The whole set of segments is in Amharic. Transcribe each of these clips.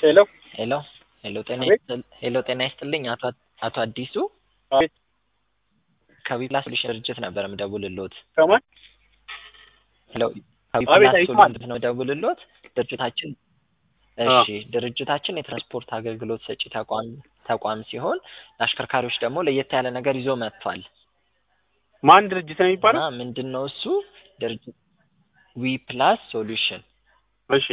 ሄሎ ሄሎ ሄሎ ጤና አቤት። ይስጥል- ሄሎ ጤና ይስጥልኝ አቶ አቶ አዲሱ አቤት ከዊፕላስ ሶሉሽን ድርጅት ነበር የምደውልልዎት። ከማን ሄሎ አቤት፣ ከዊፕላስ አይሰማም። ሶሉሽን ነው የምደውልልዎት። ድርጅታችን አ። እሺ ድርጅታችን የትራንስፖርት አገልግሎት ሰጪ ተቋም ተቋም ሲሆን ለአሽከርካሪዎች ደግሞ ለየት ያለ ነገር ይዞ መጥቷል ማን ድርጅት ነው እና የሚባለው? ምንድን ነው እሱ ድርጅት ዊፕላስ ሶሉሽን እሺ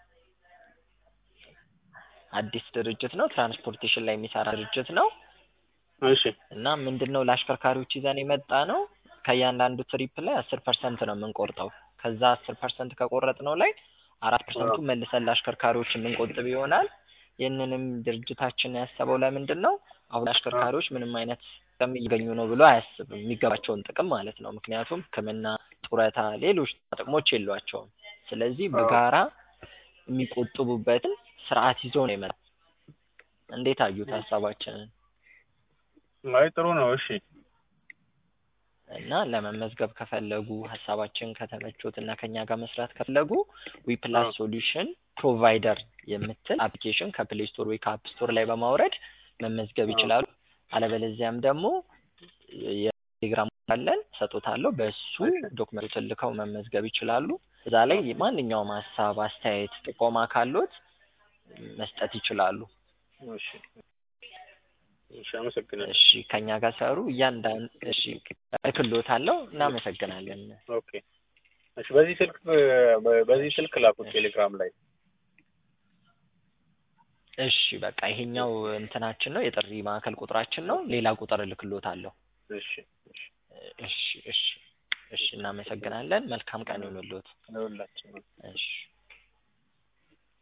አዲስ ድርጅት ነው። ትራንስፖርቴሽን ላይ የሚሰራ ድርጅት ነው እሺ እና ምንድን ነው ለአሽከርካሪዎች ይዘን የመጣ ነው ከእያንዳንዱ ትሪፕ ላይ አስር ፐርሰንት ነው የምንቆርጠው። ከዛ አስር ፐርሰንት ከቆረጥነው ላይ አራት ፐርሰንቱ መልሰን ለአሽከርካሪዎች የምንቆጥብ ይሆናል። ይህንንም ድርጅታችን ያሰበው ለምንድን ነው አሁን አሽከርካሪዎች ምንም አይነት ጥቅም እያገኙ ነው ብሎ አያስብም። የሚገባቸውን ጥቅም ማለት ነው። ምክንያቱም ሕክምና፣ ጡረታ፣ ሌሎች ጥቅሞች የሏቸውም። ስለዚህ በጋራ የሚቆጥቡበትን ስርዓት ይዞ ነው የመጣው። እንዴት አዩት ሀሳባችንን? አይ ጥሩ ነው። እሺ እና ለመመዝገብ ከፈለጉ ሀሳባችን ከተመቾት እና ከኛ ጋር መስራት ከፈለጉ ዊፕላስ አዎ። ሶሉሽን ፕሮቫይደር የምትል አፕሊኬሽን ከፕሌይ ስቶር ወይ ከአፕ ስቶር ላይ በማውረድ መመዝገብ አዎ። ይችላሉ። አለበለዚያም ደግሞ የቴሌግራም አለን ሰጦታለሁ። በእሱ እሺ። ዶክመንቱን ልከው መመዝገብ ይችላሉ። እዛ ላይ ማንኛውም ሀሳብ፣ አስተያየት፣ ጥቆማ ካሎት መስጠት ይችላሉ። እሺ እሺ አመሰግናለሁ። እሺ ከኛ ጋር ሰሩ እያንዳንድ እሺ እልክልዎታለሁ። እናመሰግናለን። ኦኬ እሺ በዚህ ስልክ በ- በዚህ ስልክ ላኩት ቴሌግራም ላይ እሺ በቃ ይሄኛው እንትናችን ነው፣ የጥሪ ማዕከል ቁጥራችን ነው። ሌላ ቁጥር እልክልዎታለሁ። እሺ እሺ እሺ እሺ እሺ እናመሰግናለን። መልካም ቀን ይሁንልዎት። ለሁላችንም እሺ